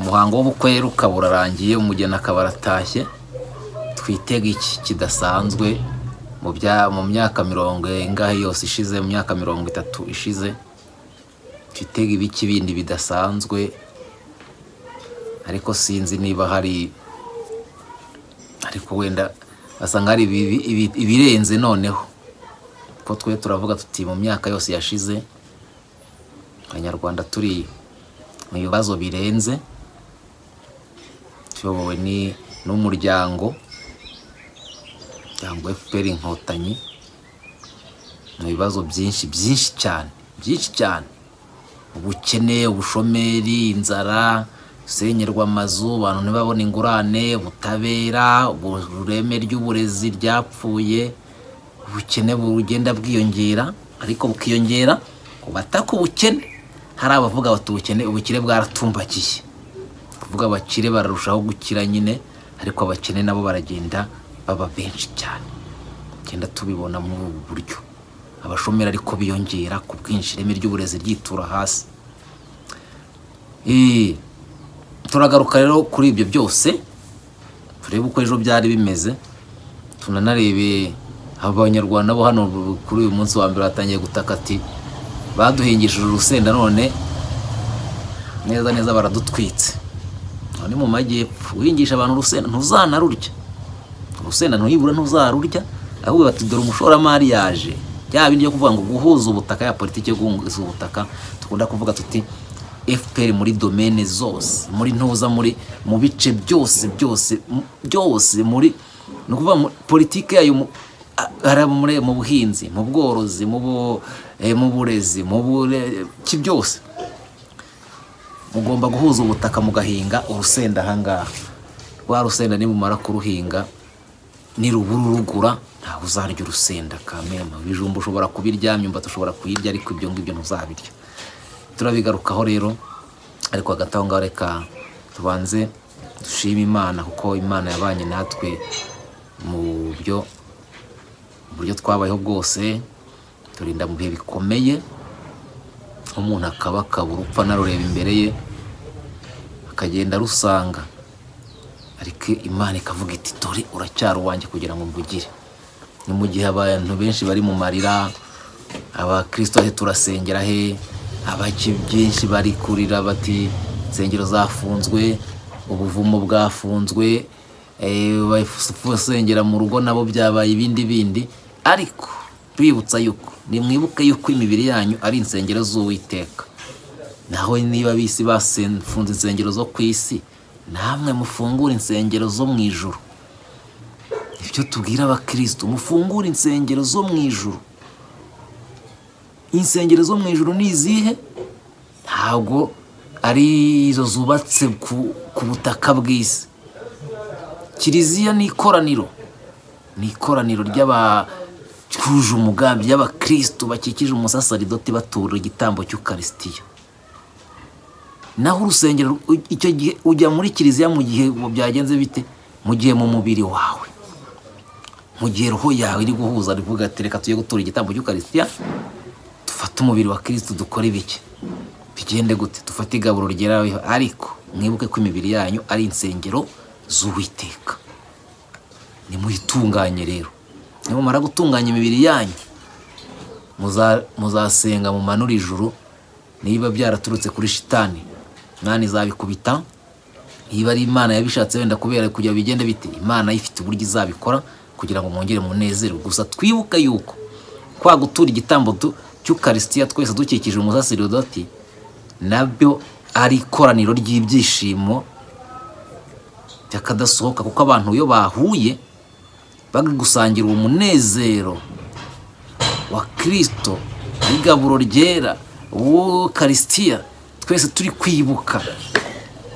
umuhango w'ubukwe rero ukaba urarangiye umugeni akaba aratashye twitega iki kidasanzwe mu bya mu myaka mirongo ingahe yose ishize mu myaka mirongo itatu ishize twitega ibiki bindi bidasanzwe ariko sinzi niba hari ariko wenda basanga hari ibirenze noneho kuko twe turavuga tuti mu myaka yose yashize abanyarwanda turi mu bibazo birenze tuyobowe n'umuryango umuryango fpr inkotanyi mu bibazo byinshi byinshi cyane byinshi cyane ubukene ubushomeri inzara gusenyerwa amazu abantu ntibabone ingurane ubutabera ureme ry'uburezi ryapfuye ubukene bugenda bwiyongera ariko bukiyongera ku bataka ubukene hari abavuga bati ubukene ubukire bwaratumbakiye kuvuga abakire bararushaho gukira nyine ariko abakene nabo baragenda baba benshi cyane tugenda tubibona muri ubu buryo abashomeri ariko biyongera ku bwinshi ireme ry'uburezi ryitura hasi turagaruka rero kuri ibyo byose turebe uko ejo byari bimeze tunanarebe abanyarwanda bo hano kuri uyu munsi wa mbere batangiye gutaka ati baduhingishije urusenda none neza neza baradutwitse aho ni mu majyepfo uhingisha abantu urusenda ntuzanarurya urusenda ntuyibura ntuzarurya ahubwo bati dore umushoramari yaje bya bindi byo kuvuga ngo guhuza ubutaka ya politiki yo guhuza ubutaka dukunda kuvuga tuti fpr muri domene zose muri ntuza muri mu bice byose byose byose muri ni ukuvuga politiki yayo mu buhinzi mu bworozi mu mu burezi mu bureki byose mugomba guhuza ubutaka mugahinga urusenda ahangaha rwa rusenda nimumara kuruhinga nirubura urugura ntabwo uzarya urusenda kamema ibijumba ushobora kubirya imyumbati ushobora kuyirya ariko ibyo ngibyo ntuzabirya turabigarukaho rero ariko hagati aho ngaho reka tubanze dushime imana kuko imana yabanye natwe mu buryo buryo twabayeho bwose turinda mu bihe bikomeye umuntu akaba akabura upfa narureba imbere ye akagenda arusanga ariko imana ikavuga iti dore uracyari uwanjye kugira ngo mbugire ni mu gihe abantu benshi bari mu marira abakirisito he turasengera he abaki byinshi bari kurira bati insengero zafunzwe ubuvumo bwafunzwe basengera mu rugo nabo byabaye ibindi bindi ariko bibutsa yuko nimwibuke yuko imibiri yanyu ari insengero z'uwiteka naho niba bisi bafunze insengero zo ku isi namwe mufungura insengero zo mu ijuru ibyo tubwira abakirisitu mufungura insengero zo mu ijuru insengero zo mu ijuru ni izihe ntabwo ari izo zubatse ku butaka bw'isi kiliziya ni ikoraniro ni ikoraniro ry'aba cyuje umugambi y'abakirisitu bakikije umusasaridoti batura igitambo cy'ukarisitiya naho urusengero icyo gihe ujya muri kiliziya mu gihe byagenze bite mu gihe mu mubiri wawe mu gihe roho yawe iri guhuza rivuga ati reka tujye gutura igitambo cy'ukarisitiya dufate umubiri wa kirisitu dukore ibiki bigende gute dufate igaburo ryeraweho ariko mwibuke ko imibiri yanyu ari insengero z'uwiteka nimuyitunganye rero nimumara gutunganya imibiri yanyu muzasenga mumanure ijuru niba byaraturutse kuri shitani imana izabikubita niba ari imana yabishatse wenda kubera kujya bigenda bite imana ifite uburyo izabikora kugira ngo mwongere munezerwe gusa twibuke yuko kwa gutura igitambo cy'ukarisitiya twese dukikije umusaseridoti nabyo ari ikoraniro ry'ibyishimo byakadasohoka kuko abantu iyo bahuye bagusangira uwo munezero wa kirisito w'igaburo ryera uwo karisitiya twese turi kwibuka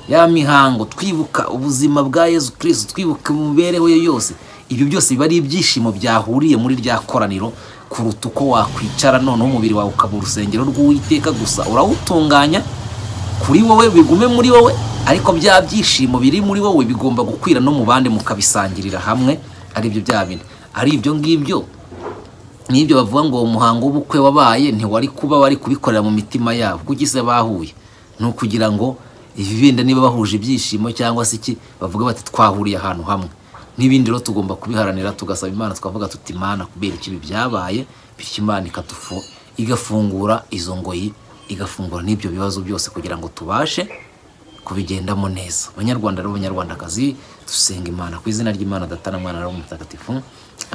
ya mihango twibuka ubuzima bwa yezu kirisito twibuka imibereho ye yose ibyo byose biba ari ibyishimo byahuriye muri rya koraniro kuruta uko wakwicara noneho umubiri wawe ukaba urusengero rw'uwiteka gusa urawutunganya kuri wowe bigume muri wowe ariko bya byishimo biri muri wowe bigomba gukwira no mu bandi mukabisangirira hamwe aribyo bya bine ari ibyo ngibyo n'ibyo bavuga ngo uwo muhango w'ubukwe wabaye ntiwari kuba bari kubikorera mu mitima yabo kuko ise bahuye ni ukugira ngo ibi bindi niba bahuje ibyishimo cyangwa se iki bavuga bati twahuriye ahantu hamwe n'ibindi rero tugomba kubiharanira tugasaba imana tukavuga tuti imana kubera ikibi byabaye bityo imana ikatufu igafungura izo ngoyi igafungura n'ibyo bibazo byose kugira ngo tubashe kubigendamo neza abanyarwanda n'abanyarwandakazi dusenga imana ku izina ry'imana data na mwana rero mutagatifu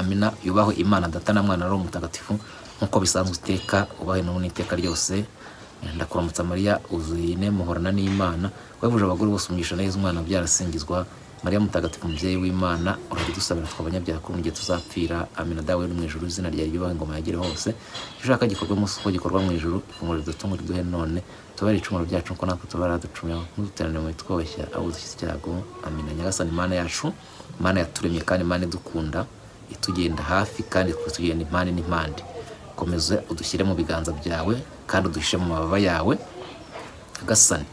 amina yubaho imana data na mwana rero mutagatifu nk'uko bisanzwe iteka ubahe n'ubu n'iteka ryose ndakuramutsa mariya uzuyine muhorana n'imana wabuje abagore bose umugisha neza umwana byarasingizwa mariya mutagatifu umubyeyi w'imana urabidusabira twe abanyabyaha ko igihe tuzapfira amina dawe uri mu ijuru izina ryawe ryubaha ingoma yagere hose icyo ushaka gikorwa munsi uko gikorwa mu ijuru ifunguro ridutunga riduhe none tubare icumuro ryacu nkuko natwe tubara ducumira ntuduterane mu bitwoshya abo dushyize icyago amina nyagasani imana yacu imana yaturemye kandi imana idukunda itugenda hafi kandi tugenda impande n'impande komeza udushyire mu biganza byawe kandi udushyire mu mababa yawe agasane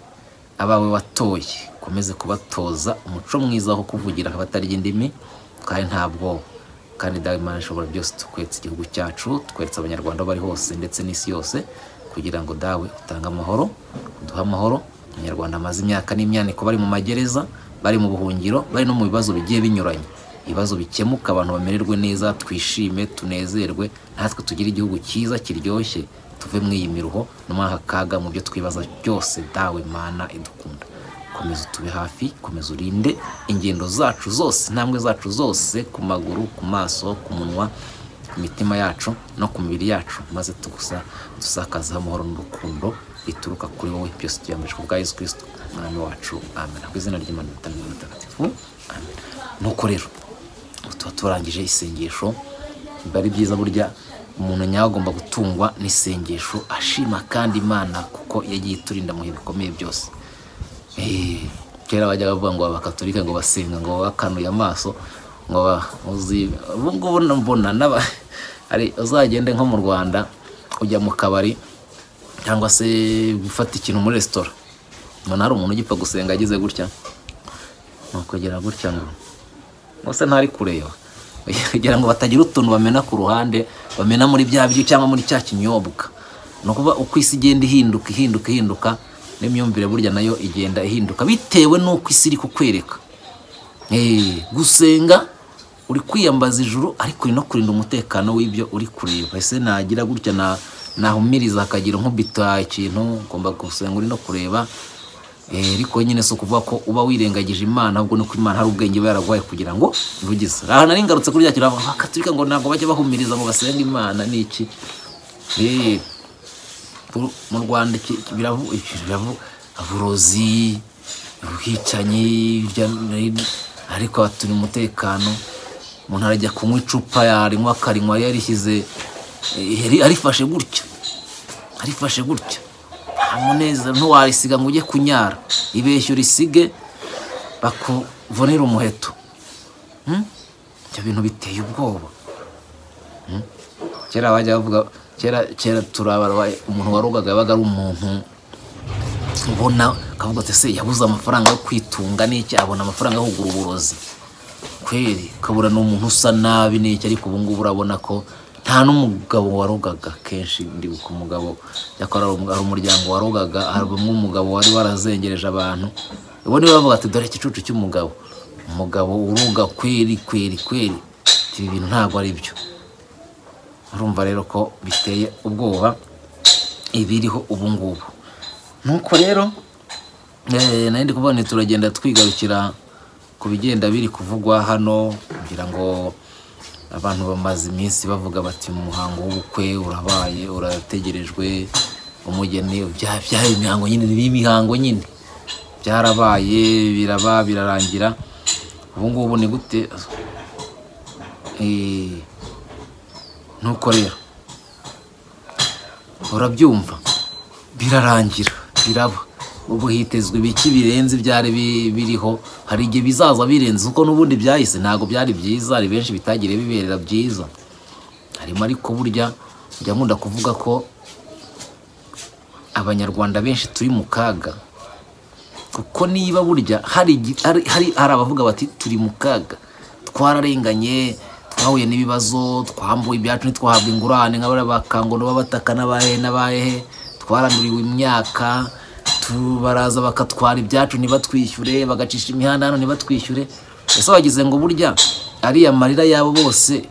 abawe watoye ukomeze kubatoza umuco mwiza wo kuvugira abatarya indimi kandi nta bwoba kandi dawe imana ishobora byose tukwetse igihugu cyacu twetse abanyarwanda aho bari hose ndetse n'isi yose kugira ngo dawe utange amahoro uduhe amahoro abanyarwanda amaze imyaka n'imyaniko bari mu magereza bari mu buhungiro bari no mu bibazo bigiye binyuranye ibibazo bikemuka abantu bamererwe neza twishime tunezerwe natwe tugire igihugu cyiza kiryoshye tuve muri iyi miruho no muri aka kaga mu byo twibaza byose dawe mana idukunda komeza utube hafi komeza urinde ingendo zacu zose intambwe zacu zose ku maguru ku maso ku munwa ku mitima yacu no ku mibiri yacu maze tugusa dusakaza amahoro n'urukundo bituruka kuri wowe byose tuyambajwe kubwa yesu kirisito umwami wacu amen ku izina ry'imana itanga mutagatifu amen nuko rero ubu tuba turangije isengesho biba ari byiza burya umuntu nyawe agomba gutungwa n'isengesho ashima kandi imana kuko yagiye iturinda mu bihe bikomeye byose Eh, kera bajyaga bavuga ngo abakatolika ngo basenga ngo bakanuye amaso ngo uzi ubu ngubu mbona n'aba hari uzagende nko mu rwanda ujya mu kabari cyangwa se gufata ikintu muri resitora mbona hari umuntu ugipfa gusenga agize gutya ni ukugera gutya ngo bose ntari kureba kugira ngo batagira utuntu bamena ku ruhande bamena muri bya biryo cyangwa muri cya kinyobwa ni ukuvuga uko isi igenda ihinduka ihinduka ihinduka n'imyumvire burya nayo igenda ihinduka bitewe n'uko isi iri kukwereka Eh, gusenga uri kwiyambaza ijuru ariko uri no kurinda umutekano w'ibyo uri kureba ese nagira gutya na nahumiriza akagira nk'ubita ikintu ngomba gusenga uri no kureba Eh, ariko nyine si ukuvuga ko uba wirengagije imana ahubwo ni uko imana hari ubwenge iba yaraguhaye kugira ngo rugize aha nari ngarutse kuri bya kintu bavuga ngo "Abakatolika ngo ntabwo bajya bahumiriza ngo basenge imana ni iki Eh, bu- mu rwanda iki- iki biravu iki biravu uburozi ubwicanyi hirya no hino, ariko haturi umutekano umuntu arajya kunywa icupa yarinywa akarinywa yari yarishyize eh, yari- arifashe gutya arifashe gutya nta munezero ntiwarisiga ngo ujye kunyara ibeshya urisige bakuvunira umuheto Hmm? ibyo bintu biteye ubwoba Hmm? kera bajya bavuga kera kera turabara umuntu warogaga yabaga ari umuntu ubona akavuga ati se yabuze amafaranga yo kwitunga n'iki abona amafaranga yo kugura uburozi kweri ukabura ni umuntu usa nabi n'iki ariko ubu ngubu urabona ko nta n'umugabo warogaga kenshi ndibuka umugabo yakora ari umuryango warogaga hari bamwe umugabo wari warazengereje abantu ubu niwe bavuga ati dore igicucu cy'umugabo umugabo uroga kweri kweri kweri Ati, ibi bintu ntabwo ari byo urumva rero ko biteye ubwoba ibiriho ubu ngubu nuko rero eh, nari ndi kubona turagenda twigarukira ku bigenda biri kuvugwa hano kugira ngo abantu bamaze iminsi bavuga bati mu muhango w'ubukwe urabaye urategerejwe umugeni bya bya imihango nyine ni imihango nyine byarabaye biraba birarangira ubu ngubu ni gute Eh, nuko rero urabyumva birarangira biraba ubu hitezwe ibiki birenze ibyari bi- biriho hari igihe bizaza birenze kuko n'ubundi byahise ntabwo byari byiza hari benshi bitagiye biberera byiza harimo ariko burya njya nkunda kuvuga ko abanyarwanda benshi turi mu kaga kuko niba burya hari igi- hari- hari- hari abavuga bati turi mu kaga twararenganye twahuye n'ibibazo twambuwe ibyacu ntitwahabwe ingurane nka bariya ba kango n'ababataka n'abahehe n'abahehe twaramiriwe imyaka tu- baraza bakatwara ibyacu ntibatwishyure bagacisha imihanda hano ntibatwishyure ese wagize ngo burya ariya marira yabo bose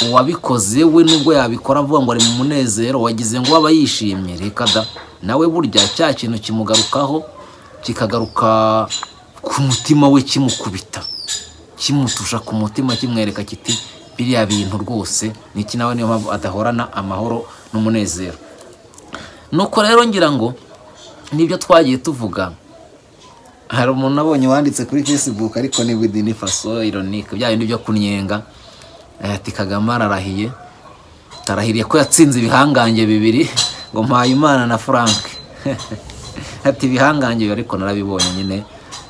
uwabikoze we nubwo yabikora avuga ngo ari mu munezero wagize ngo aba yishimye reka da nawe burya cya kintu kimugarukaho kikagaruka ku mutima we kimukubita kimutusha ku mutima kimwereka kiti biriya bintu rwose ni iki nawe niyo mpamvu adahorana amahoro n'umunezero nuko rero ngira ngo nibyo twagiye tuvuga hari umuntu abonye wanditse kuri facebook ariko ni within faso ironike bya bindi byo kunyenga Eh, ati kagame ararahiye arahiriye ko yatsinze ibihangange bibiri ngo mpayimana na frank ati ibihangange bibi ariko narabibonye nyine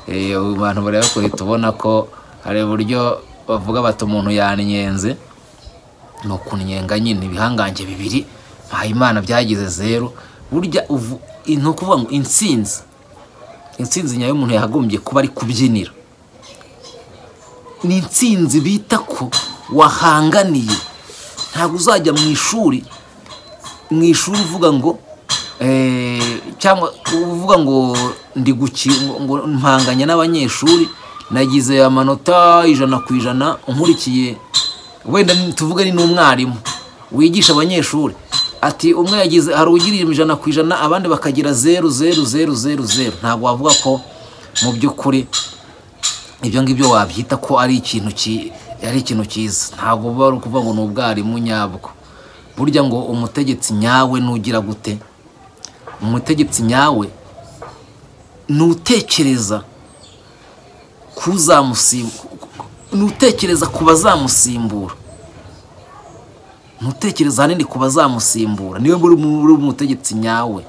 Eh, ubu bantu bareba kure tubona ko hari uburyo bavuga bati umuntu yanyenze ni ukunyenga nyine ibihangange bibiri mpayimana byagize zeru burya uvu ni ukuvuga ngo intsinzi intsinzi nyayo umuntu yagombye kuba ari kubyinira ni intsinzi bita ko wahanganiye ntabwo uzajya mu ishuri mu ishuri uvuga ngo eh, cyangwa uvuga ngo ndi guki- ngo- ngo mpanganye n'abanyeshuri nagize amanota ijana ku ijana nkurikiye wenda ni- tuvuge ni n'umwarimu wigisha abanyeshuri ati umwe yagize hari ugira ijana ku ijana abandi bakagira zeru zeru zeru zeru zeru ntabwo wavuga ko mu by'ukuri ibyo ngibyo wabyita ko ari ikintu ki ari ikintu cyiza ntabwo biba ari ukuvuga ngo ni ubwarimu nyabwo burya ngo umutegetsi nyawe nugira gute umutegetsi nyawe nutekereza kuzamusimbura nutekereza ku bazamusimbura ntutekereza ahanini ku bazamusimbura niwe muri muri umutegetsi nyawe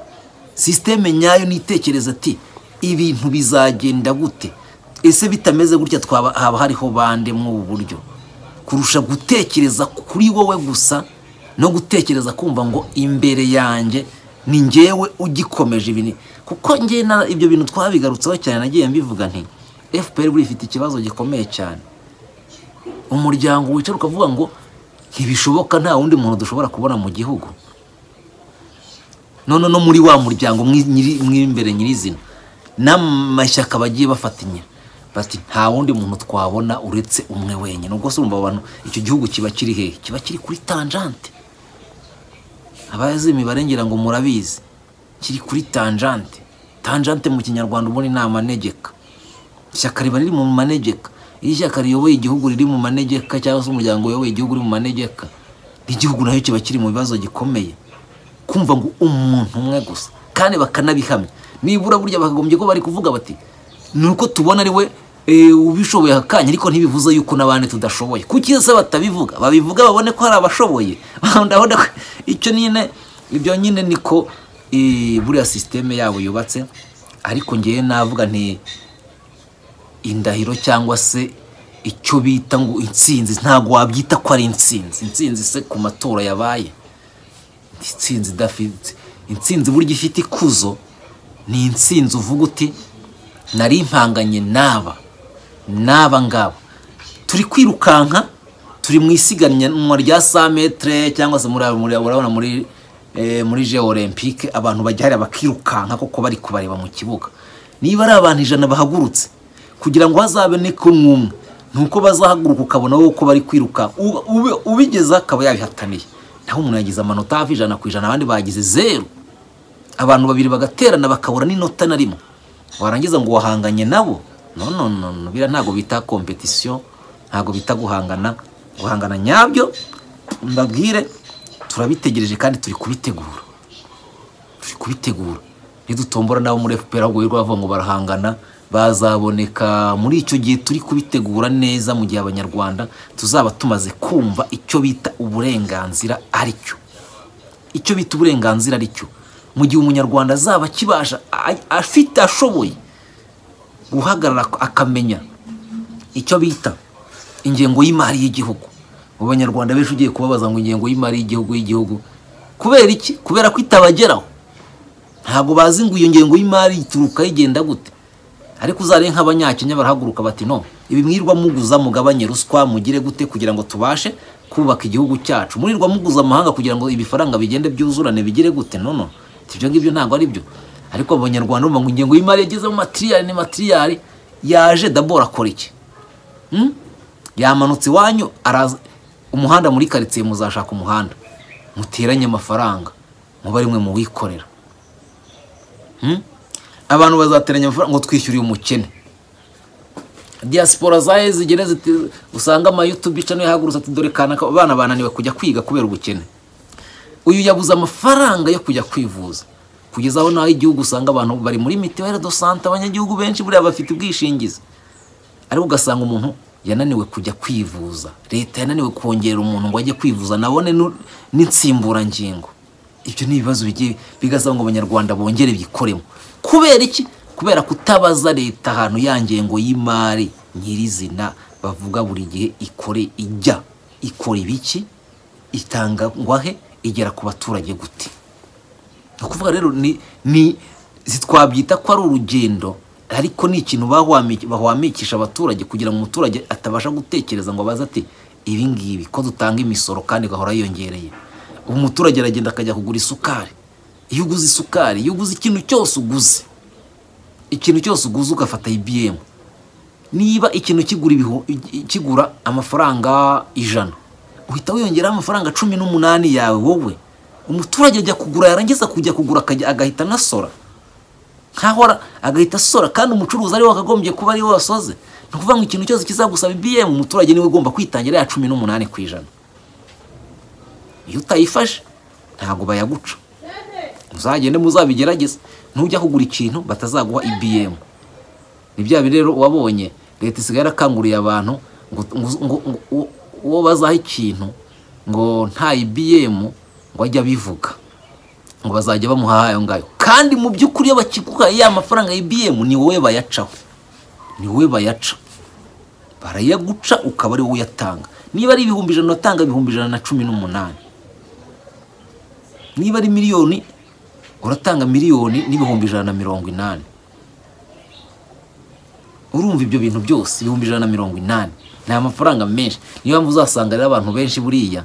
sisiteme nyayo nitekereza ati ibintu bizagenda gute ese bitameze gutya twaba haba hariho bande muri ubu buryo kurusha gutekereza kuri wowe gusa no gutekereza kumva ngo imbere yanjye ni njyewe ugikomeje ibintu kuko njye na- ibyo bintu twabigarutseho cyane nagiye mbivuga nti fpr buriya ifite ikibazo gikomeye cyane umuryango wicara ukavuga ngo ntibishoboka nta wundi muntu dushobora kubona mu gihugu none no muri wa muryango mwi- nyiri- mw'imbere nyirizina n'amashyaka bagiye bafatanya bati nta wundi muntu twabona uretse umwe wenyine ubwo se urumva abo bantu icyo gihugu kiba kiri hehe kiba kiri kuri tanjante abazi imibare ngira ngo murabizi kiri kuri tanjante tanjante mu kinyarwanda ubundi ni amanegeka ishyaka riba riri mu manegeka iyo ishyaka riyoboye igihugu riri mu manegeka cyangwa se umuryango uyoboye igihugu uri mu manegeka n'igihugu nacyo kiba kiri mu bibazo gikomeye kumva ngo umuntu umwe gusa kandi bakanabihamya nibura burya bakagombye ko bari kuvuga bati ni uko tubona ari we eh, ubishoboye akanya ariko ntibivuze yuko n'abandi tudashoboye kuki se batabivuga babivuga babone ko hari abashoboye ndabona ko icyo nyine ibyo nyine niko eh, buriya sisiteme yabo yubatse ariko ngewe navuga nti indahiro cyangwa se icyo bita ngo intsinzi ntabwo wabyita ko ari intsinzi intsinzi se ku matora yabaye intsinzi idafite intsinzi burya ifite ikuzo ni intsinzi uvuga uti nari impanganye n'aba n'aba ngaba turi kwirukanka turi mu isiganwa rya 100 metre cyangwa se muri muri urabona muri eh, muri jeux olympique abantu bajya hariya bakirukanka koko bari kubareba mu kibuga niba ari abantu ijana bahagurutse kugira ngo hazaboneke n'umwe nuko bazahaguruka ukabona wowe uko bari kwiruka u- ube- ubigezeho akaba yabihataniye naho umuntu yagize amanota hafi ijana ku ijana abandi bagize zeru abantu babiri bagaterana bakabura n'inota na rimwe warangiza ngo wahanganye nabo no no no no biriya ntabwo bita kompetisiyo ntabwo bita guhangana guhangana nyabyo mbabwire turabitegereje kandi turi kubitegura turi kubitegura nidutombora nabo muri FPR ahubwo birirwa bavuga ngo barahangana bazaboneka muri icyo gihe turi kubitegura neza mu gihe abanyarwanda tuzaba tumaze kumva icyo bita uburenganzira ari cyo icyo bita uburenganzira ari cyo mu gihe umunyarwanda azaba akibasha a- afite ashoboye guhagarara ak- akamenya icyo bita ingengo y'imari y'igihugu mu banyarwanda benshi ugiye kubabaza ngo ingengo y'imari y'igihugu y'igihugu kubera iki kubera ko itabageraho ntabwo bazi ngo iyo ngengo y'imari ituruka yigenda gute ariko uzare nk'abanyakenya barahaguruka bati no ibi mwirwa muguza mugabanye ruswa mugire gute kugira ngo tubashe kubaka igihugu cyacu mwirirwa muguza amahanga kugira ngo ibifaranga bigende byuzurane bigire gute no no ibyo ngibyo ntabwo ari byo ariko abanyarwanda bumva ngo ingengo y'imari yageze mu matiriyari ni matiriyari yaje dabora akora iki Hmm? yamanutse iwanyu araza umuhanda muri karitsiye muzashaka umuhanda muteranye amafaranga muba rimwe mu wikorera Hmm? abantu bazateranya amafaranga ngo twishyure uyu mukene diaspora zahe zigene ziti usanga amayutubi cano yahagurutse ati dore kanaka abana bananiwe kujya kwiga kubera ubukene uyu yabuze amafaranga yo kujya kwivuza kugeza aho naho igihugu usanga abantu bari muri mituwere do sante abanyagihugu benshi buriya bafite ubwishingizi ariko ugasanga umuntu yananiwe kujya kwivuza leta yananiwe kongera umuntu ngo ajye kwivuza nabone nu- n'insimburangingo ibyo ni ibibazo bigiye bigasaba ngo abanyarwanda bongere bikoremo kubera iki kubera kutabaza leta ahantu ya ngengo y'imari nyirizina bavuga buri gihe ikore ijya ikora ibiki itangwa he igera ku baturage gute ni ukuvuga rero ni ni si twabyita ko ari urugendo ariko ni ikintu bahwami- bahwamikisha abaturage kugira ngo umuturage atabasha gutekereza ngo abaze ati ibi ngibi ko dutanga imisoro kandi igahora yiyongereye ubu umuturage aragenda akajya kugura isukari iyo uguze isukari iyo uguze ikintu cyose uguze ikintu cyose uguze ugafata ibiyemu niba ikintu kigura ibihu- i- kigura amafaranga ijana uhita wiyongeraho amafaranga cumi n'umunani yawe wowe umuturage ajya kugura yarangiza kujya kugura akajya agahita anasora nkaho ara- agahita asora kandi umucuruzi ariwe wakagombye kuba ariwe wasoze ni ukuvuga ngo ikintu cyose kizagusaba ibiyemu umuturage niwe ugomba kwitangira ya cumi n'umunani ku ijana iyo utayifashe ntabwo bayaguca muzagende muzabigerageze nujya kugura ikintu batazaguha ibiyemu ni bya biri rero wabonye leta isigaye yarakanguriye abantu ngo ngo- ngo- ngo- uwo- uwo bazaha ikintu ngo nta ibiyemu ngo ajye abivuga ngo bazajya bamuhaha ayo ngayo kandi mu by'ukuri iyo bakiguhaye ya mafaranga ya ibiyemu ni wowe bayacaho ni wowe bayaca barayaguca ukaba ari wowe uyatanga niba ari ibihumbi ijana uratanga ibihumbi ijana na cumi n'umunani niba ari miliyoni uratanga miliyoni n'ibihumbi ijana na mirongo inani urumva ibyo bintu byose ibihumbi ijana na mirongo inani ni amafaranga menshi niyo mpamvu uzasanga rero abantu benshi buriya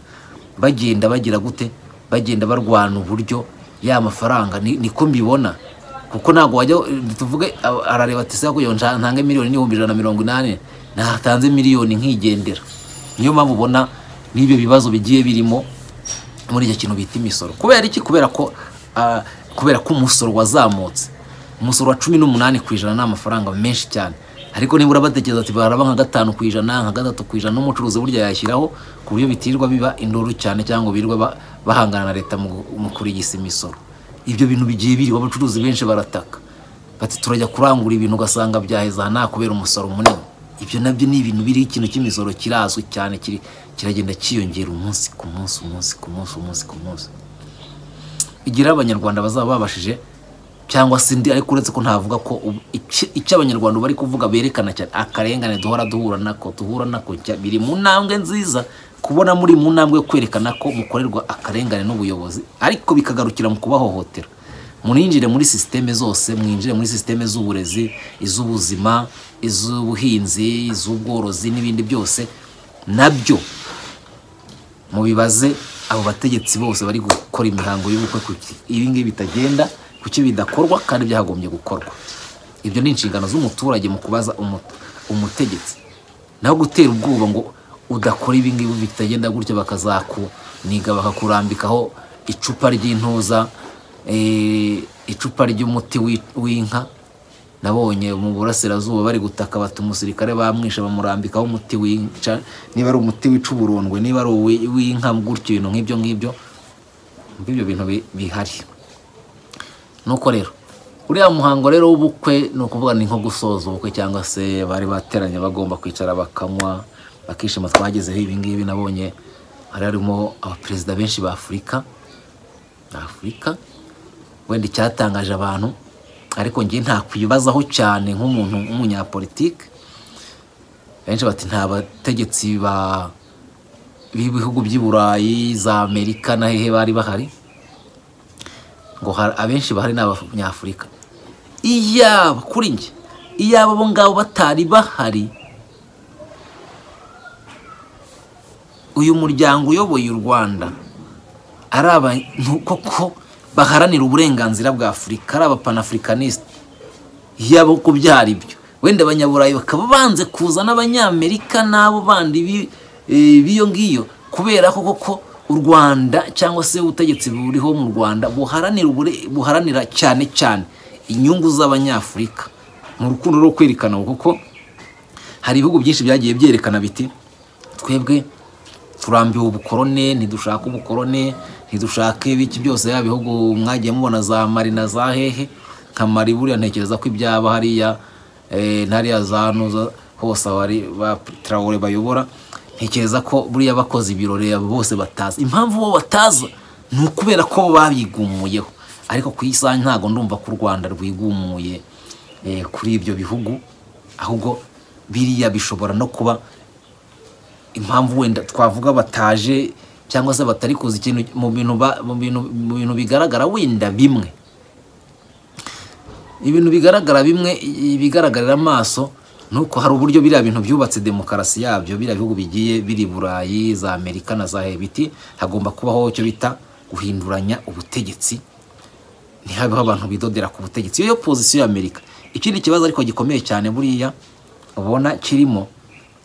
bagenda bagira gute bagenda barwana uburyo ya mafaranga ni- niko mbibona kuko ntabwo wajya tuvuge a- arareba ati sako ntange miliyoni n'ibihumbi ijana na mirongo inani natanze miliyoni nkigendera niyo mpamvu ubona n'ibyo bibazo bigiye birimo muri icyo kintu bita imisoro kubera iki kubera ko ah, kubera ko umusoro wazamutse umusoro wa cumi n'umunani ku ijana ni amafaranga menshi cyane ariko nibura batekereza ati baraba nka gatanu ku ijana nka gatatu ku ijana n'umucuruzi burya yayashyiraho ku buryo bitirirwa biba induru cyane cyangwa birwa ba- bahangana na leta mu mu kurigisa imisoro ibyo bintu bigiye biriho abacuruzi benshi barataka bati turajya kurangura ibintu ugasanga byaheza aha nta kubera umusoro munini ibyo nabyo ni ibintu biriho ikintu cy'imisoro kirazwi cyane kiri kiragenda cyiyongera umunsi ku munsi umunsi ku munsi umunsi ku munsi igira abanyarwanda bazaba babashije cyangwa se ndi ariko uretse ko ntavuga ko ubu- iki- icyo abanyarwanda bari kuvuga berekana cyane akarengane duhora duhura nako duhura nako cya- biri mu ntambwe nziza kubona muri mu ntambwe yo kwerekana ko mukorerwa akarengane n'ubuyobozi ariko bikagarukira mu kubahohotera muninjire muri sisiteme zose mwinjire muri sisiteme z'uburezi iz'ubuzima iz'ubuhinzi iz'ubworozi n'ibindi byose nabyo mubibaze abo bategetsi bose bari gukora imihango y'ubukwe kuki ibingibi bitagenda kuki bidakorwa kandi byagombye gukorwa ibyo ni inshingano z'umuturage mu kubaza umu- umutegetsi naho gutera ubwoba ngo udakora ibingibi bitagenda gutya bakazakuniga bakakurambikaho icupa ry'intuza eh, icupa ry'umuti w'i- w'inka nabonye mu burasirazuba bari gutaka bati umusirikare bamwishe bamurambikaho umuti wica niba ari umuti wica uburondwe niba ari uwi- w'inka gutyo ibintu nk'ibyo ngibyo ibyo bintu bi- bihari nuko rero uriya muhango rero w'ubukwe ni ukuvuga ni nko gusoza ubukwe cyangwa se bari bateranye bagomba kwicara bakanywa bakishima twagezeho ibi ngibi nabonye hari harimo abaperezida benshi ba afurika ba afurika wenda icyatangaje abantu ariko njye nta kwibazaho cyane nk'umuntu w'umunyapolitike benshi bati nta bategetsi ba b'ibihugu by'i burayi za amerika na hehe bari bahari ngo hari- abenshi bahari ni abanyafurika iyaba kuri njye iyaba abo ngabo batari bahari uyu muryango uyoboye u rwanda ari abantu koko baharanira uburenganzira bwa afurika ari abapanaafuricanisite yaba uko byari byo wenda abanyaburayi bakaba banze kuza n'abanyamerika n'abo bandi bi- eh, b'iyo ngiyo kubera ko koko u rwanda cyangwa se ubutegetsi buriho mu rwanda buharanira ubure- buharanira cyane cyane inyungu z'abanyafurika mu rukundo rwo kwerekana kuko hari ibihugu byinshi byagiye byerekana biti twebwe turambiwe ubukorone ntidushaka ubukorone ntidushake biki byose yaba ibihugu mwagiye mubona za mari na za hehe nka mari buriya ntekereza ko ibyaba hariya eh, ntariya za nuza hose abari ba tarawore bayobora ntekereza ko buriya bakoze ibirori abo bose batazi impamvu bo bataza ni ukubera ko bo babigumuyeho ariko ku isaha ntabwo ndumva ko u rwanda rwigumuye eh, kuri ibyo bihugu ahubwo biriya bishobora no kuba impamvu wenda twavuga bataje cyangwa se batari kuza ikintu mu bintu ba- mu bintu mu bintu bigaragara wenda bimwe ibintu bigaragara bimwe ibigaragarira amaso ni uko hari uburyo biriya bintu byubatse demokarasi yabyo biriya bihugu bigiye biri i burayi za amerika na za hebiti hagomba kubaho icyo bita guhinduranya ubutegetsi ntihabeho abantu bidodera ku butegetsi iyo yo pozisiyo y'amerika ikindi kibazo ariko gikomeye cyane buriya ubona kirimo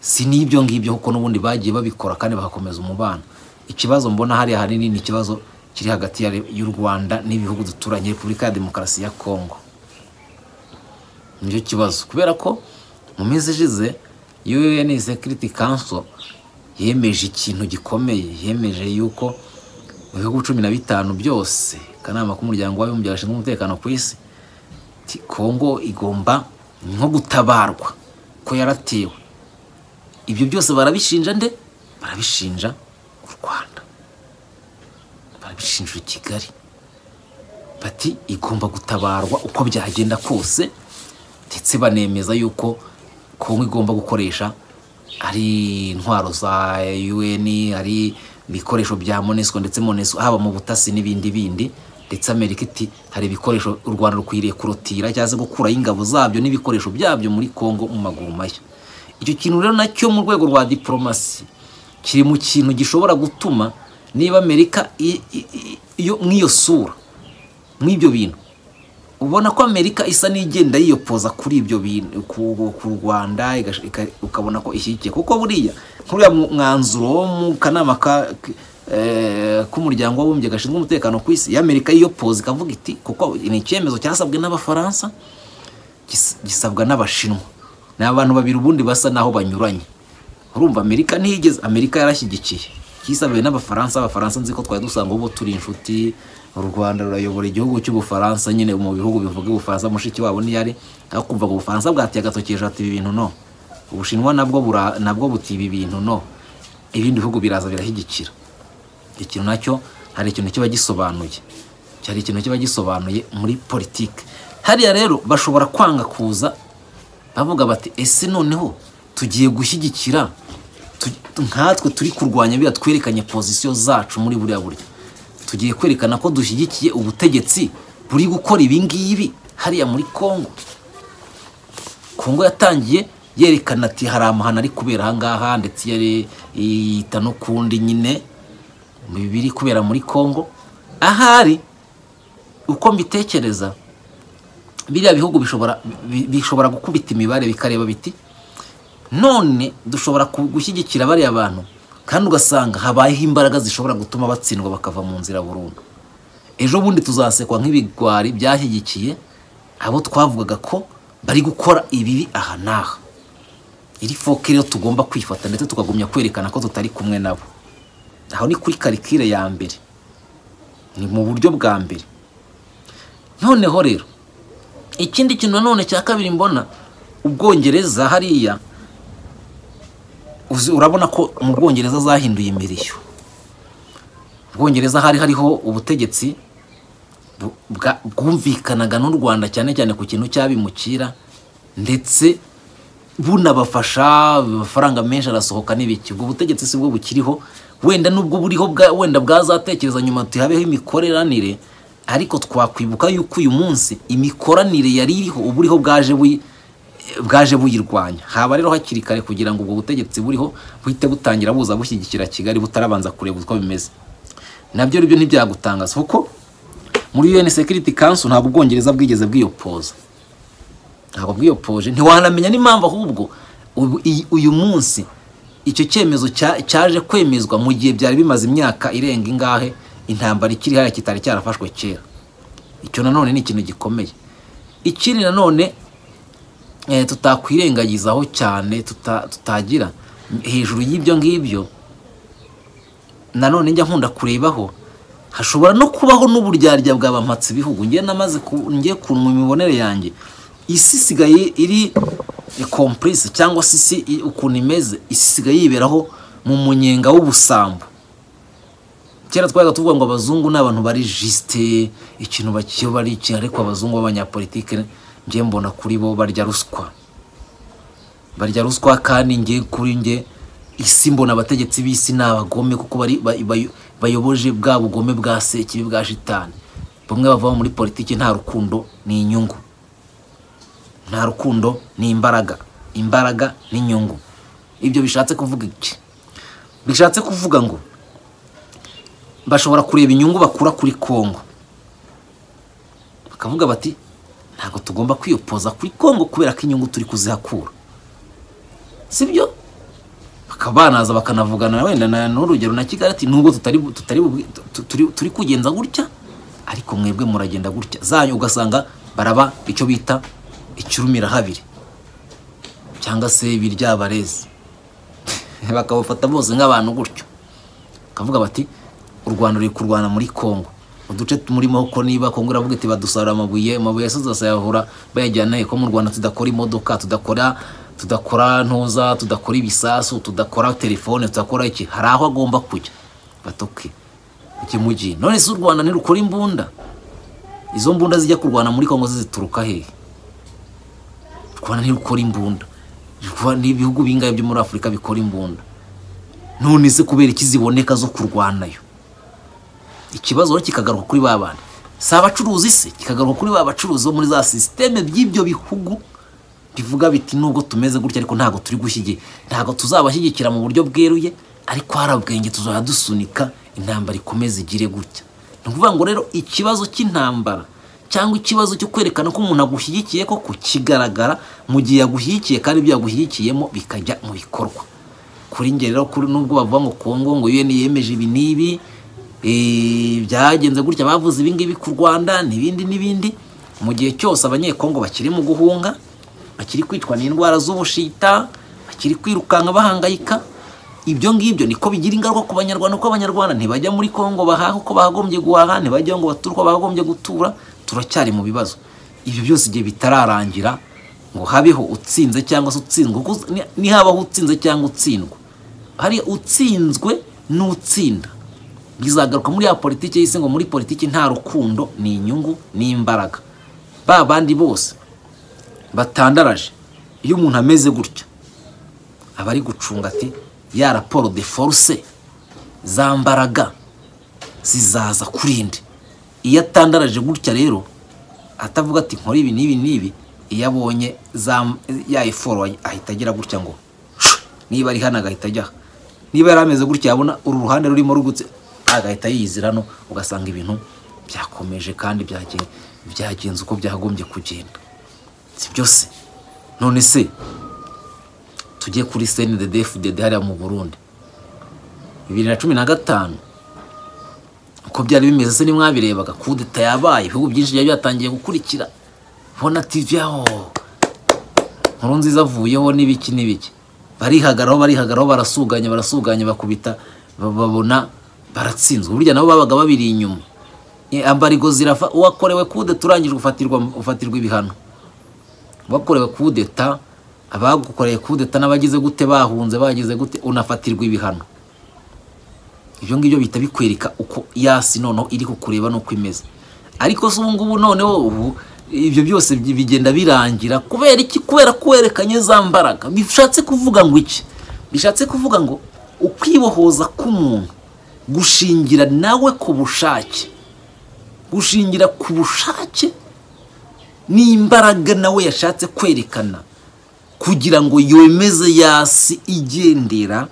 si n'ibyo ngibyo kuko n'ubundi bagiye babikora kandi bagakomeza umubano ikibazo mbona hariya hanini ni ikibazo kiri hagati ya re- y'u rwanda n'ibihugu duturanye repubulika ya demokarasi ya kongo nicyo kibazo kubera ko mu minsi ishize UN Security Council yemeje ikintu gikomeye yemeje yuko mu bihugu cumi na bitanu byose akanama k'umuryango w'abibumbye gashinzwe umutekano ku isi ati kongo igomba nko gutabarwa ko yaratewe ibyo byose barabishinja nde barabishinja u rwanda barabishinja kigali bati igomba gutabarwa uko byagenda kose ndetse banemeza yuko kongo igomba gukoresha ari intwaro za UN ari ibikoresho bya MONUSCO ndetse MONUSCO haba mu butasi n'ibindi bindi ndetse Amerika iti hari ibikoresho u Rwanda rukwiriye kurotira cyangwa se gukuraho ingabo zabyo n'ibikoresho byabyo muri Kongo mu maguru mashya icyo kintu rero nacyo mu rwego rwa diplomasi kiri mu kintu gishobora gutuma niba amerika i- i- i- iyo- nk'iyo sura nk'ibyo bintu ubona ko amerika isa n'igenda yiyopoza kuri ibyo bintu ku ku rwanda igash- ika- ukabona ko ishyigikiye kuko buriya nk'uriya mu- mwanzuro wo mu kanama ka- k- eh, k'umuryango w'abumbye gashinzwe umutekano ku isi y'amerika yiyopoza ikavuga iti kuko ni icyemezo cyasabwe n'abafaransa gis- gisabwa n'abashinwa ni abantu babiri ubundi basa naho banyuranye urumva amerika ntiyigeze amerika yarashyigikiye cyisabiwe n'abafaransa abafaransa nzi ko twari dusanga ubu turi inshuti u rwanda rurayobora igihugu cy'ubufaransa nyine mu bihugu bivuga ubufaransa mushiki wabo niyari aho kumva ngo ubufaransa bwateye agatoki hejuru ati ibi bintu no ubushinwa nabwo bura- nabwo buti ibi bintu no ibindi bihugu biraza birashyigikira ikintu nacyo hari ikintu kiba gisobanuye cyari ikintu kiba gisobanuye muri politiki hariya rero bashobora kwanga kuza bavuga bati ese noneho tugiye gushyigikira tu- nkatwe turi kurwanya biriya twerekanye pozisiyo zacu muri buriya buryo tugiye kwerekana ko dushyigikiye ubutegetsi buri gukora ibi ngibi hariya muri kongo kongo yatangiye yerekana ati hari amahano ari kubera ahangaha ndetse yari yita no kundi nyine mu biri kubera muri kongo ahari uko mbitekereza biriya bihugu bishobora bi- bishobora gukubita imibare bikareba biti none dushobora ku- gushyigikira bariya bantu kandi ugasanga habayeho imbaraga zishobora gutuma batsindwa bakava mu nzira burundu ejo bundi tuzasekwa nk'ibigwari byashyigikiye abo twavugaga ko bari gukora ibibi aha n'aha iri foke rero tugomba kwifata ndetse tukagumya kwerekana ko tutari kumwe nabo aho ni kuri karikire ya mbere ni mu buryo bwa mbere noneho rero ikindi kintu nanone cya kabiri mbona ubwongereza hariya uzi- urabona ko mu bwongereza zahinduye imirishyo ubwongereza hari hariho ubutegetsi bu- bwa- bwumvikanaga n'u rwanda cyane cyane ku kintu cy'abimukira ndetse bunabafasha amafaranga menshi arasohoka n'ibiki ubwo butegetsi si bwo bukiriho wenda n'ubwo buriho bwa, wenda bwazatekereza nyuma tuhabeho imikoranire ariko twakwibuka yuko uyu munsi imikoranire yari iriho uburiho bwaje buyi bwaje buyirwanya haba rero hakiri kare kugira ngo ubwo butegetsi buriho buhite butangira buza bushyigikira kigali butarabanza kureba uko bimeze nabyo ribyo ntibyagutangaza kuko muri UN Security Council ntabwo ubwongereza bwigeze bwiyopoza ntabwo bwiyopoje ntiwanamenya n'impamvu ahubwo ubu- iyi- uyu munsi icyo cyemezo cya- cyaje kwemezwa mu gihe byari bimaze imyaka irenga ingahe intambara ikiri hariya kitari cyarafashwe kera icyo nanone ni ikintu gikomeye ikindi nanone eh, tutakwirengagizaho cyane tuta- tutagira hejuru y'ibyo ngibyo nanone njya nkunda kurebaho hashobora no kubaho n'uburyarya bw'abampatse ibihugu njye namaze ku- njye kunwa imibonere yanjye isi isigaye iri kompurise cyangwa se isi i- ukuntu imeze isi isigaye yiberaho mu munyenga w'ubusambo kera twabaga tuvuga ngo abazungu ni abantu bari jisite ikintu bakiyo bari iki ariko abazungu b'abanyapolitike njye mbona kuri bo barya ruswa barya ruswa kandi njye kuri njye isi mbona abategetsi b'isi ni abagome kuko bari ba- bayo- bayoboje bwa bugome bwa sekibi bwa shitani bamwe bavamo muri politiki nta rukundo ni inyungu nta rukundo ni imbaraga imbaraga ni inyungu ibyo bishatse kuvuga iki bishatse kuvuga ngo bashobora kureba inyungu bakura kuri kongo bakavuga bati ntabwo tugomba kwiyopoza kuri kongo kubera ko inyungu turi kuzihakura sibyo bakaba banaza bakanavugana wenda na n'urugero na kigali ati nubwo tutari bu- tutari bubwi- tu- turi- turi kugenza gutya ariko mwebwe muragenda gutya zanyu ugasanga baraba icyo bita ikirumira habiri cyangwa se biryabarezi bakabafata bose nk'abantu gutyo bakavuga bati u rwanda ruri kurwana muri congo uduce turimo ko niba congo iravuga iti badusarura amabuye amabuye yasoze basayahura bayajyana he? ko mu rwanda tudakora imodoka tudakora tudakora ntuza tudakora ibisasu tudakora telefone tudakora iki hari aho agomba kujya batoke iki mugi none se u rwanda ntirukora imbunda izo mbunda zijya kurwana muri congo zo zituruka hehe u rwanda ntirukora imbunda U Rwanda- ni ibihugu bingahe byo muri afurika bikora imbunda none se kubera iki ziboneka zo kurwanayo ikibazo rero kikagaruka kuri ba bana si abacuruzi se kikagaruka kuri ba bacuruzi bo muri za sisiteme by'ibyo bihugu bivuga biti nubwo tumeze gutya ariko ntabwo turi gushyigiye ntabwo tuzabashyigikira mu buryo bweruye ariko hari ubwenge tuzajya dusunika intambara ikomeze igire gutya ni ukuvuga ngo rero ikibazo cy'intambara cyangwa ikibazo cyo kwerekana ko umuntu agushyigikiye koko kigaragara mu gihe yagushyigikiye kandi ibyo yagushyigikiyemo bikajya mu bikorwa kuri njye rero kuri nubwo bavuga ngo Kongo ngo UN yemeje ibi n'ibi eh, byagenze gutya bavuze ibi ngibi ku Rwanda n'ibindi n'ibindi mu gihe cyose abanyekongo bakiri mu guhunga bakiri kwicwa n'indwara z'ubushita bakiri kwirukanka bahangayika ibyo ngibyo niko bigira ingaruka ku banyarwanda kuko abanyarwanda ntibajya muri Kongo bahaha uko bagombye guhaha ntibajya ngo bature uko bagombye gutura turacyari mu bibazo ibyo byose igihe bitararangira ngo habeho utsinze cyangwa se utsindwa kuko ni- nihabaho utsinze cyangwa utsindwa hari utsinzwe n'utsinda bizagaruka muri ya politiki y'isi ngo muri politiki nta rukundo ni inyungu ni imbaraga ba bandi bose batandaraje iyo umuntu ameze gutya aba ari gucunga ati ya raporo de force za mbaraga zizaza kuri indi iyo atandaraje gutya rero atavuga ati nkora ibi n'ibi n'ibi iyo abonye za- ya iforo ahita agira gutya ngo "Shh!" niba ari hano agahita ajya aha. niba yari ameze gutya yabona uru ruhande rurimo rugutse agahita yiyizira hano ugasanga ibintu byakomeje kandi byagen- byagenze uko byagombye kugenda si byose none se tujye kuri cndedfdd hariya mu burundi bibiri na cumi na gatanu uko byari bimeze se nimwabirebaga kudeta yabaye ibihugu byinshi byari byatangiye gukurikira bona tv aho nkuru nziza avuyeho n'ibiki n'ibiki barihagaraho barihagaraho barasuganya barasuganya bakubita ba- babona baratsinzwe burya nabo babaga babiri inyuma Eh, ambarigo zirafa uwakorewe kude turangije ufatirwa ufatirwa ibihano uwakorewe kudeta abagukoreye kudeta n'abagize gute bahunze bagize gute unafatirwa ibihano ibyo ngibyo bihita bikwereka uko yasi noneho iri kukureba n'uko imeze ariko se ubu ngubu noneho ubu ibyo byose bi- bigenda birangira kubera iki kubera kwerekanye za mbaraga bishatse kuvuga ngo iki bishatse kuvuga ngo ukwibohoza k'umuntu gushingira nawe ku bushake gushingira ku bushake n'imbaraga nawe yashatse kwerekana kugira ngo yemeze yasi igendera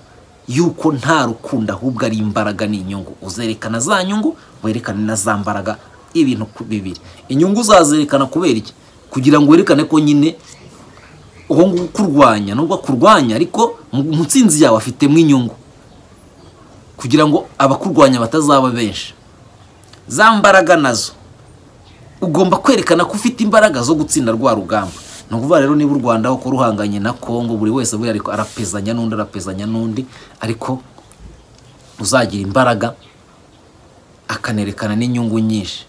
yuko nta rukundo ahubwo ari imbaraga n'inyungu uzerekana za nyungu werekane na za mbaraga ibintu ku- bibiri inyungu uzazirikana kubera iki kugira ngo werekane ko nyine uwo nguwo ukurwanya nubwo akurwanya ariko mu mu ntsinzi yawe afitemo inyungu kugira ngo abakurwanya batazaba benshi za mbaraga nazo ugomba kwerekana ko ufite imbaraga zo gutsinda rwa rugamba ni ukuvuga rero niba u rwanda ko ruhanganye na kongo buri wese buriya ariko arapezanya n'undi arapezanya n'undi ariko uzagira imbaraga akanerekana n'inyungu nyinshi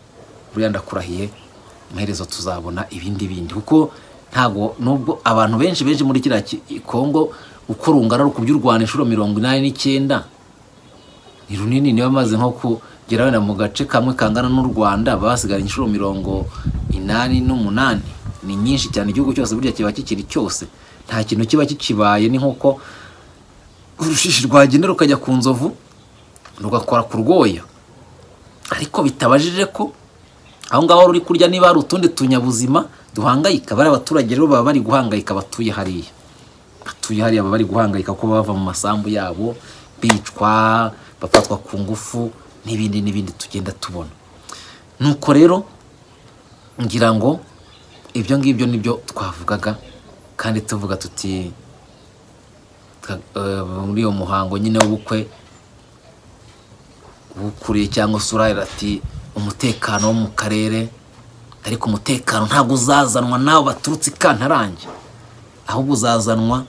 buriya ndakurahiye amaherezo tuzabona ibindi bindi kuko ntabwo nubwo abantu benshi benshi muri kiriya ki- kongo uko rungana rukubye u rwanda inshuro mirongo inani n'icyenda ni runini niba maze nko kugera wenda mu gace kamwe kangana n'u rwanda basigara inshuro mirongo inani n'umunani ni nyinshi cyane igihugu cyose burya kiba kikiri cyose nta kintu kiba kikibaye ni nk'uko urushishi rwagendera rukajya ku nzovu rugakora ku rwoya ariko bitabajije ko aho ngaho ruri kurya niba hari utundi tunyabuzima duhangayika bariya baturage rero baba bari guhangayika batuye hariya batuye hariya baba bari guhangayika ko bava mu masambu yabo bicwa bafatwa ku ngufu n'ibindi n'ibindi tugenda tubona nuko rero ngira ngo ibyo ngibyo nibyo twavugaga kandi tuvuga tuti ka- eh, muri uwo muhango nyine w'ubukwe ukuriye cyangwa se urahira ati umutekano wo mu karere ariko umutekano ntabwo uzazanwa nawe baturutse i kantarange ahubwo uzazanwa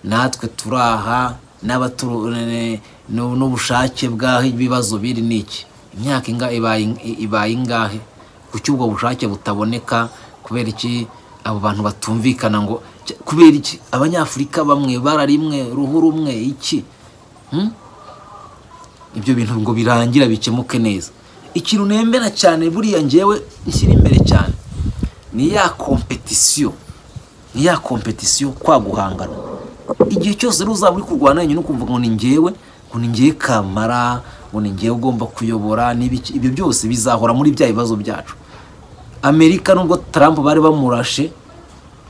natwe turi aha n'abatu- ne- n'u- n'ubushake bw'aho ibibazo biri ni iki imyaka inga ibaye in- ibaye ingahe kuki ubwo bushake butaboneka kubera iki abo bantu batumvikana ngo Cy- kubera iki abanyafurika bamwe bararimwe ruhu rumwe iki Hmm? ibyo bintu ngo birangira bikemuke neza ikintu nemera cyane buriya ngewe nshyira imbere cyane ni ya kompetisiyo ni ya kompetisiyo kwa guhangana igihe cyose rero uzaba uri kurwana wenyine ukumva ngo ni ngewe ngo ni ngewe kamara ngo ni ngewe ugomba kuyobora n'ibiki ibyo byose bizahora muri bya bibazo byacu amerika nubwo Trump bari bamurashe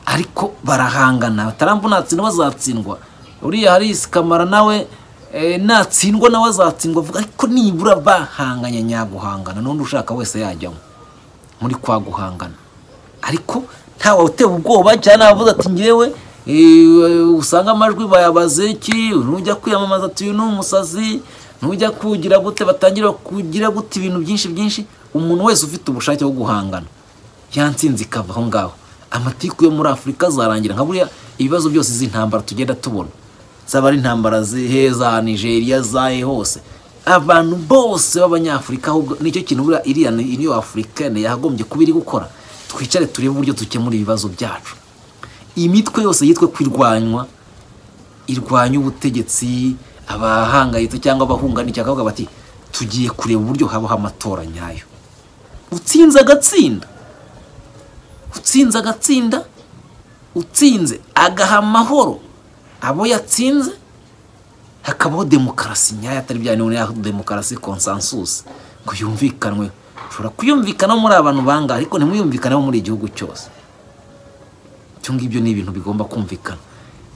ariko barahangana Trump natsindwa azatsindwa uriya harisi kamara nawe eh, natsindwa nawe azatsindwa avuga ariko nibura bahanganye nyaguhangana n'undi ushaka wese yajyamo muri kwa guhangana ariko ntawe utewe ubwoba cyane avuze ati ngewe eh, usanga amajwi bayabaze iki nujya kwiyamamaza ati uyu ni umusazi nujya kugira gute batangira kugira gute ibintu byinshi byinshi umuntu wese ufite ubushake bwo guhangana yantsinze ikava aho ngaho amatiku yo muri afurika azarangira nka buriya ibibazo byose z'intambara tugenda tubona zaba ari intambara zihe za nigeria zahe hose abantu bose b'abanyafurika ahubwo nicyo kintu buriya iriya ni- iriya afurikani yakagombye kuba iri gukora twicare turebe uburyo dukemura ibibazo byacu iyi mitwe yose yitwe kwirwanywa irwanya ubutegetsi abahangayitse cyangwa abahunganisha bakavuga bati tugiye kureba uburyo habaho amatora nyayo utsinze agatsinda utsinze agatsinda utsinze agaha amahoro abo yatsinze hakabaho demokarasi nyayo atari bya none ya demokarasi konsansusi ngo yumvikanwe ushobora kuyumvikanaho muri abantu bangahe ariko ntimwiyumvikaneho muri igihugu cyose ibyo ngibyo ni ibintu bigomba kumvikana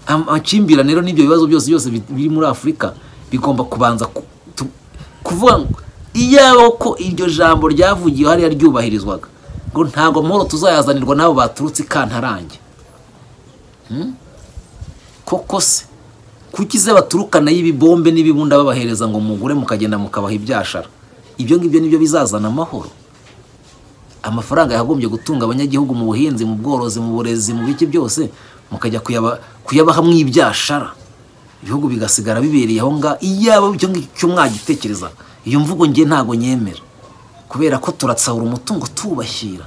Am- amakimbirane rero n'ibyo bibazo byose byose bi- biri muri afurika bigomba kubanza ku- tu- kuvuga ngo iyaba ko iryo jambo ryavugiwe hariya ryubahirizwaga ngo ntabwo amahoro tuzayazanirwa n'abo baturutse i kantarange koko se kuki se baturukanayo ibibombe n'ibibunda babahereza ngo mugure mukagenda mukabaha ibyashara ibyo ngibyo nibyo bizazana amahoro amafaranga yakagombye gutunga abanyagihugu mu buhinzi mu bworozi mu burezi mu biki byose mukajya kuyaba- kuyabaha mu ibyashara ibihugu bigasigara bibereye aho ngaho iyaba icyo ngicyo mwagitekereza iyo mvugo nge ntabwo nyemera kubera ko turatsahura umutungo tubashyira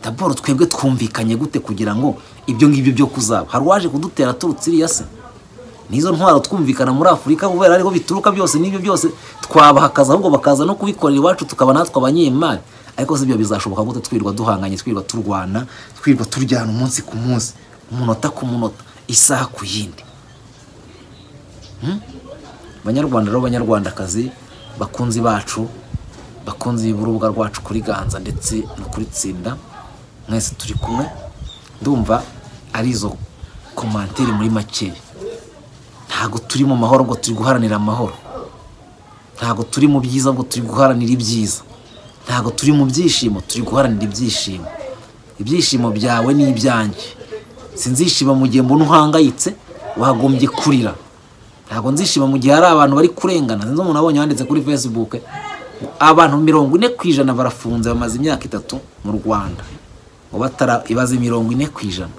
daboro twebwe twumvikanye gute kugira ngo ibyo ngibyo byo kuzaba hari uwaje kudutera aturutse iriya se nizo ntwaro twumvikana muri afurika kubera ariho bituruka byose n'ibyo byose twabaha akazi ahubwo bakaza no kubikorera iwacu tukaba natwe abanyemari ariko si byo bizashoboka gute twirirwa duhanganye twirirwa turwana twirirwa turyana umunsi ku munsi umunota ku munota isaha ku yindi Hmm? banyarwanda rero banyarwandakazi bakunzi bacu bakunzi b'urubuga rwacu kuri ganza ndetse no kuri tsinda mwese turi kumwe ndumva ari izo komanteri muri makeya ntabwo turi mu mahoro ngo turi guharanira amahoro ntabwo turi mu byiza ngo turi guharanira ibyiza ntabwo turi mu byishimo turi guharanira ibyishimo ibyishimo byawe ni ibyanjye sinzishima mu gihe mbona uhangayitse wagombye kurira ntabwo nzishima mu gihe hari abantu bari kurengana sinzi umuntu abonye wanditse kuri facebook abantu mirongo ine ku ijana barafunze bamaze imyaka itatu mu rwanda ngo batara ibaze mirongo ine ku ijana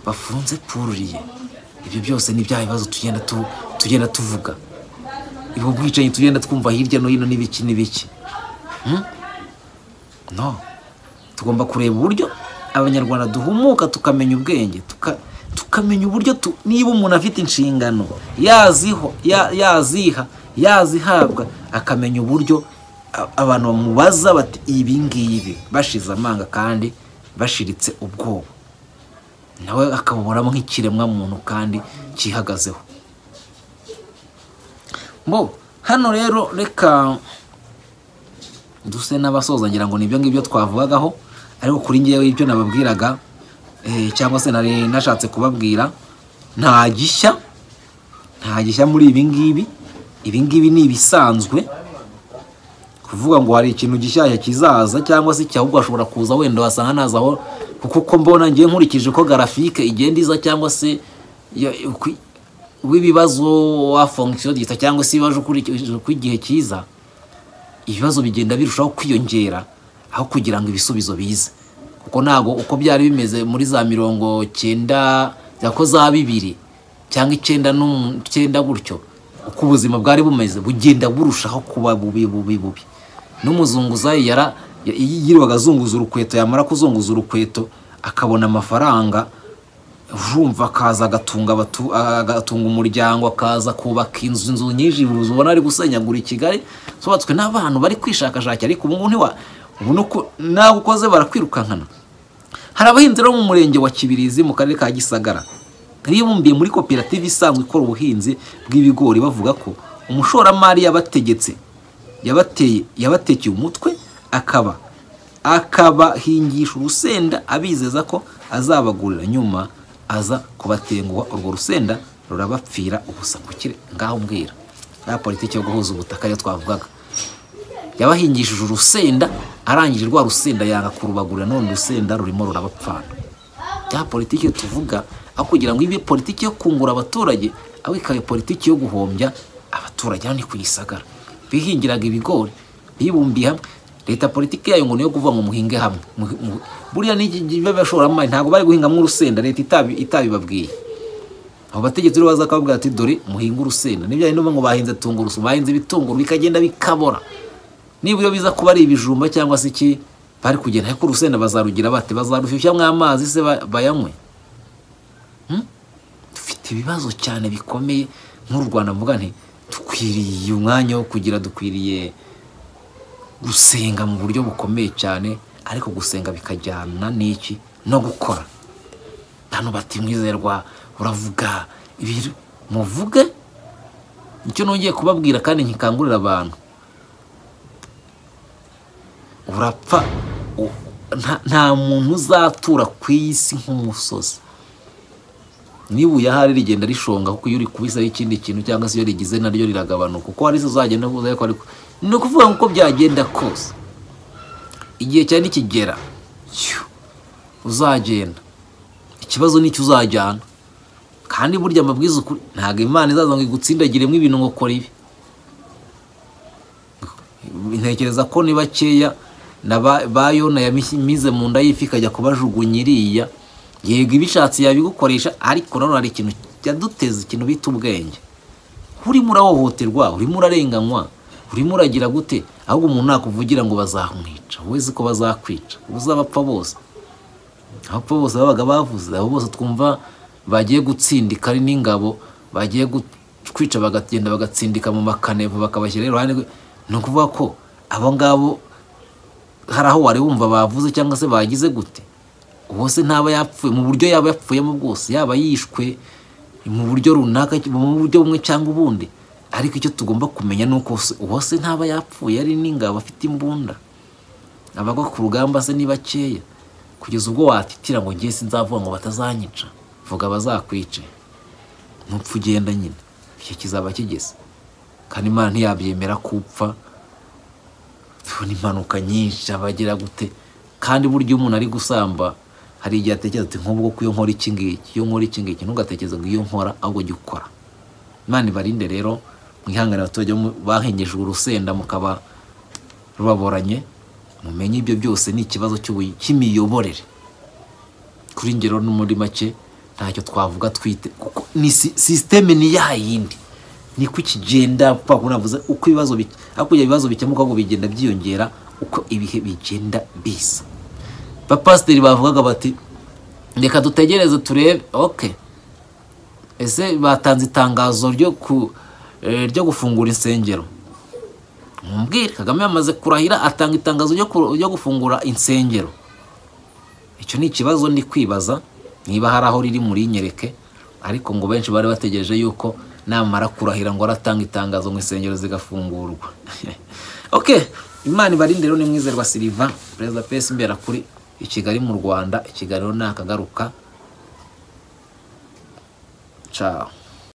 bafunze pururiye ibyo byose ni bya bibazo tugenda tu- tugenda tuvuga ubwo bwicanyi tugenda twumva hirya no hino n'ibiki n'ibiki Hmm? no tugomba kureba uburyo abanyarwanda duhumuka tukamenya ubwenge tuka- tukamenya uburyo tu- niba umuntu afite inshingano yaziho ya- yaziha yazihabwa akamenya uburyo a- abantu bamubaza bati ibi ngibi bashize amanga kandi bashiritse ubwoba nawe akabuburamo nk'ikiremwa muntu kandi cyihagazeho bo hano rero reka duse n'abasoza ngira ngo nibyo ngibyo twavugagaho ariko kuri ngewe ibyo nababwiraga eh, cyangwa se nari nashatse kubabwira nta gishya nta gishya muri ibi ngibi ibi ngibi ni ibisanzwe kuvuga ngo hari ikintu gishyashya kizaza cyangwa se cyahubwo hashobora kuza wenda wasanga nazaho kuko uko mbona ngiye nkurikije uko garafike igenda iza cyangwa se ya- uko- w'ibibazo wa fonction gita cyangwa se ibibazo ukurikije uko igihe kiza ibibazo bigenda birushaho kwiyongera aho kugira ngo ibisubizo bize kuko ntabwo uko byari bimeze muri za mirongo cyenda ko za bibiri cyangwa icyenda n'umu- icyenda gutyo uko ubuzima bwari bumeze bugenda burushaho kuba bubi bubi bubi n'umuzunguzayi yara y- yirirwaga azunguza urukweto yamara kuzunguza urukweto akabona amafaranga urumva akaza agatunga abatu- agatunga umuryango akaza kubaka inzu inzu nyinshi ubona ari gusenyagura i kigali zubatswe n'abantu bari kwishakashakira ariko ubu ngubu ntiwa ubu ni uko- nawe ukoze barakwirukankana hari abahinzi bo mu murenge wa kibirizi mu karere ka gisagara bibumbiye muri koperative isanzwe ikora ubuhinzi bw'ibigori bavuga ko umushoramari yabategetse yabateye yabatekeye umutwe akaba akabahingisha urusenda abizeza ko azabagurira nyuma aza kubatenguha urwo rusenda rurabapfira ubusa kukire ngaho mbwira ya politiki yo guhuza ubutaka yo twavugaga yabahingishije urusenda arangije rwa rusenda yanga kurubagurira none urusenda rurimo rurabapfana ya politiki tuvuga aho kugira ngo ibe politiki yo kungura abaturage aho ikaba politiki yo guhombya abaturage hano ni ku gisagara bihingiraga ibigori bibumbiye hamwe leta politiki yayo ngo niyo kuvuga ngo muhinge hamwe Mu- mu- buriya n'abashoramari ntabwo bari guhingamo urusenda leta itabi- itabibabwiye abo bategetsi rero baza bakababwira ati dore muhinge urusenda nibyo hari n'ubu ngo bahinze tungurusu bahinze ibitunguru bikagenda bikabora niba iyo biza kuba ari ibijumba cyangwa se iki bari kugenda ariko urusenda bazarugira bate bazarushyushyamo amazi se ba- bayanywe Hmm? dufite ibibazo cyane bikomeye nk'u rwanda mvuga nti dukwiriye umwanya wo kugira dukwiriye gusenga mu buryo bukomeye cyane ariko gusenga bikajyana n'iki no gukora hano bati mwizerwa uravuga ibintu muvuge icyo nongeye kubabwira kandi nkikangurira abantu urapfa u- nta- nta muntu uzatura ku isi nk'umusozi niba uyahari rigenda rishonga kuko iyo uri kubisaho ikindi kintu cyangwa se iyo rigize naryo riragabanuka uko hari uzagenda uvuze ko ariko ni ukuvuga ngo uko byagenda kose igihe cyane nikigera yo, uzagenda ikibazo nicyo uzajyana kandi burya amabwiriza ukuri ntabwo imana izaza ngo igutsindagiremo ibintu ngo ukora ibi ntekereza ko ni bakeya na ba- ba yona yamize mu nda y'ifi ikajya kubajugunya iriya yego ibishatse yabigukoresha ariko nanone hari ikintu yaduteza ikintu bita ubwenge urimo urahohoterwa urimo urarenganywa urimo uragira gute ahubwo umuntu nakuvugira ngo bazamwica wowe uzi ko bazakwica uzabapfa bose abapfa bose babaga bavuze abo bose twumva bagiye gutsindika ari n'ingabo bagiye gu- kwica bakagenda bagatsindika mu makanevu bakabashyira iruhande rwe ni ukuvuga ko abo ngabo hari aho wari wumva bavuze cyangwa se bagize gute uwose ntaba yapfuye mu buryo yaba yapfuyemo bwose yaba yishwe mu buryo runaka mu buryo bumwe cyangwa ubundi ariko icyo tugomba kumenya ni uko uwose ntaba yapfuye ari n'ingabo afite imbunda abagwa ku rugamba se ni bakeya kugeza ubwo watitira ngo ngiye sinzavuga ngo batazanyica vuga bazakwice ntupfa ugenda nyine icyo kizaba kigeze kandi imana ntiyabyemera ko upfa tubona impanuka nyinshi abagira gute kandi burya iyo umuntu ari gusamba hari igihe atekereza ati nk'ubwo ko iyo nkora iki ngiki iyo nkora iki ngiki ntugatekereze ngo iyo nkora ahubwo jya ukora imana ibarinde rero mwihangane abaturage bo mu- bahengejwe urusenda mukaba rubaboranye mumenye ibyo byose ni ikibazo cy'ubuyi- cy'imiyoborere kuri ngero no muri make ntacyo twavuga twite kuko ni si- sisiteme ni ya yindi niko ikigenda kwa kundi navuze uko ibibazo bi- hakurya ibibazo bikemuka ngo bigenda byiyongera uko ibihe bigenda biza bapasiteri bavugaga bati reka dutegereze turebe ok ese batanze itangazo ryo ku eh, ryo gufungura insengero mumbwire kagame yamaze kurahira atanga itangazo ryo ku- ryo gufungura insengero icyo ni ikibazo ndi kwibaza niba hari aho riri muri nyereke ariko ngo benshi bari bategereje yuko namara kurahira ngo aratanga itangazo ngo insengero zigafungurwa ok imana ibarinde rero ni mwizerwa siliva perezida pesi mbera kuri i kigali mu rwanda ikiganiro ni akagaruka ciao